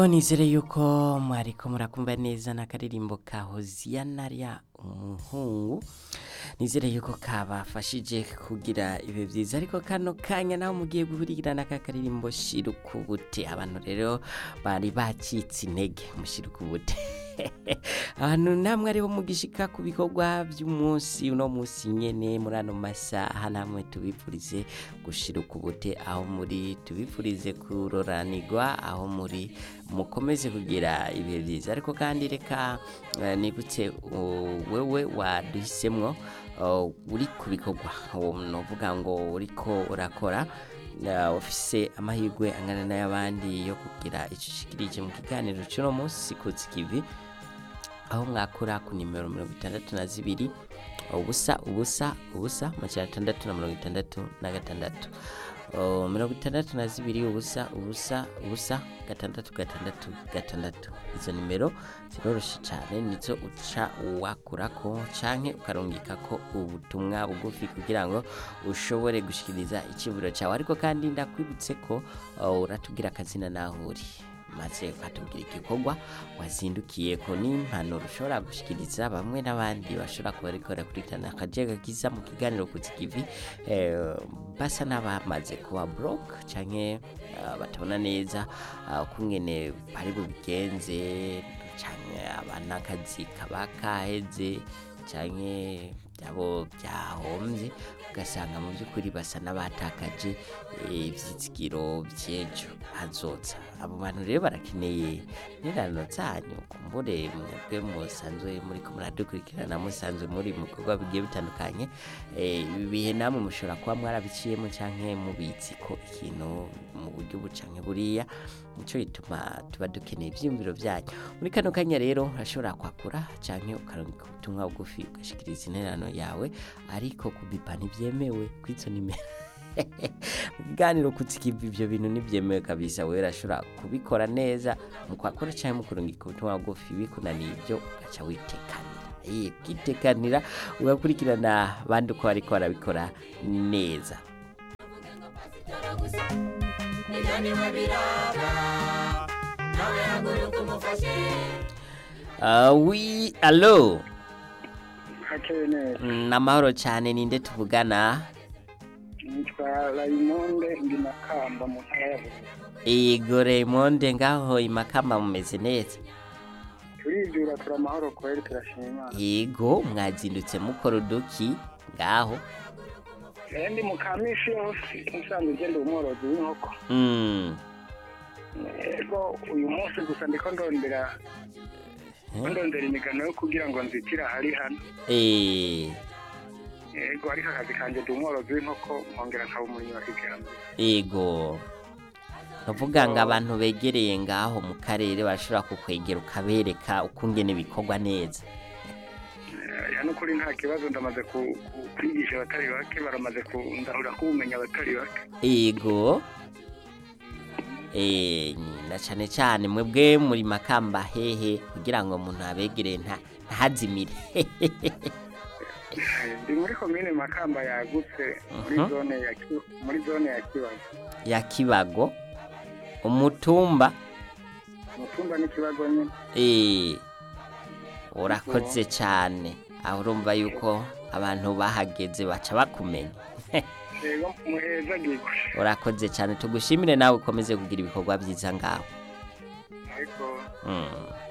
nizere yuko mwariko murakumva neza n'akaririmbo ka hoziyana rya umuhungu nizere yuko kabafashije kugira ibihe byiza ariko kano kanya naho mugiye guhurirana aka karirimbo shirukubute abantu rero bari bacitse intege mushirukubute ahantu namwe ariho mugishika ku bikorwa by'umunsi uno munsi nyene muri ano masaha namwe tubipfurize gushiruka ubute aho muri tubipfurize kuroranirwa aho muri mukomeze kugira ibihe byiza ariko kandi reka eh, nibutse uh, wewe waduhisemwo uh, uri ku bikorwa novuga ngo uriko urakora uh, ufise amahirwe angana n'ay'abandi yo kugira icyo ushikirije mu kiganiro cy'uno munsi kutsi kivi aho mwakura ku nimero mirongo itandatu na zibiri ubusa ubusa ubusa amajana atandatu na mirongo itandatu na gatandatu Oh, mirongo itandatu na zibiri ubusa ubusa ubusa gatandatu gatandatu gatandatu izo nimero ziroroshye cyane nizo uca wakurako canke ukarungikako ubutumwa bugufi kugira ngo ushobore gushikiriza iciburo cyawe ariko kandi ndakwibutse ko oh, uratubwira akazina naho uri maze ukatubwira igikorwa wazindukiye ko n'impanuro ushobora gushikiriza bamwe n'abandi bashobora kuba ariko barakurikirana akajega kiza mu kiganiro ku kivi eh, basa n'abamaze kuba broke canke uh, batabona neza uh, kungene bari bubigenze canke abanakazi kaba kaheze canke byabo byahombye ugasanga mu by'ukuri basa n'abatakaje eh, ivyizigiro by'ejo hazoza abo bantu rero barakeneye nirano zanyu kumbure mwebwe musanzwe muri ko muradukurikirana musanzwe muri mu bikorwa bigiye bitandukanye eh, ibi bihe namwe mushobora kuba mwarabiciyemo canke mubizi ko ikintu mu buryo ubu canke buriya nico gituma tuba dukeneye ivyiyumviro byanyu muri kano kanya rero urashobora kwakura canke ukarungika ubutumwa bugufi ugashikiriza intererano yawe ariko kubipa ntibyemewe kw'izo nimero mu kiganiro kutsikiva ibyo bintu ntibyemewe kabisa we urashobora kubikora neza mu kwakora cyangwa mu kurungika ubutumwa bugufi bikunaniye ibyo ugaca witekanira Ye, ukitekanira ugakurikirana abandi uko bariko barabikora neza Uh, wi alo hakeye neza ni amahoro cyane ninde tuvugana nitwa rayimonde ndi makamba mu ntara ya bururi ego Raymond ngaho imakamba mumeze neza turijura turi amahoro kweri turashima imana ego mwazindutse mukora uduki ngaho rero ndi mu kamisi yose nsanzwe ugenda umworozi w'inkoko Mm. ego uyu munsi gusa ndiko ndondera Eh? ndondera imigano yo kugira ngo nzitire ahari hano Eh, ego ariko akazi kanje ndi umworozi w'inkoko nkongera nkaba umurimyi wa kijambere ego ndavuga ngo abantu begereye ngaho mu karere bashobora kukwegera ukabereka ukungene bikorwa neza Eh, ya nukuri nta kibazo ndamaze ku- ku- kwigisha abatari bake baramaze kundahura k'ubumenyi abatari bake ego Eh, na cyane cyane mwebwe muri makamba hehe kugira ngo umuntu abegereye nta ntazimire Eh, ndi muri komine makamba yagutse muri Mhm. zone ya Ki- muri zone ya kibazo ya kibago umutumba umutumba n'ikibazo nyine Eh, urakoze cyane aho urumva yuko abantu bahageze baca bakumenya rero muheza gigwe urakoze cyane tugushimire nawe ukomeze kugira ibikorwa byiza ngaho ariko Mm.